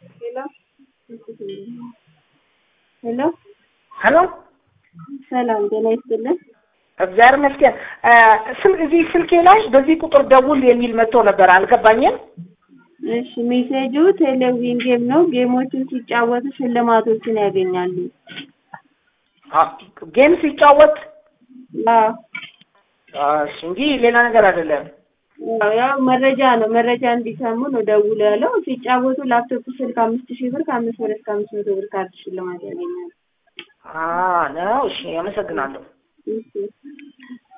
ሄሎ ሄሎ ሰላም ጤና ይስጥልን። እግዚአብሔር ይመስገን። ስም እዚህ ስልኬ ላይ በዚህ ቁጥር ደውል የሚል መጥቶ ነበር፣ አልገባኝም። እሺ ሜሴጁ ቴሌቪዥን ጌም ነው። ጌሞችን ሲጫወቱ ሽልማቶችን ያገኛሉ። አ- ጌም ሲጫወት አዎ እሺ እንጂ ሌላ ነገር አይደለም። ያው- ያው መረጃ ነው። መረጃ እንዲሰሙ ነው ደውሎ ያለው። ሲጫወቱ ላፕቶፕ ስልክ አምስት ሺህ ብር ከአምስት ብር እስከ አምስት መቶ ብር ካርድ ሽልማት ያገኛሉ። አ ነው። እሺ አመሰግናለሁ። እሺ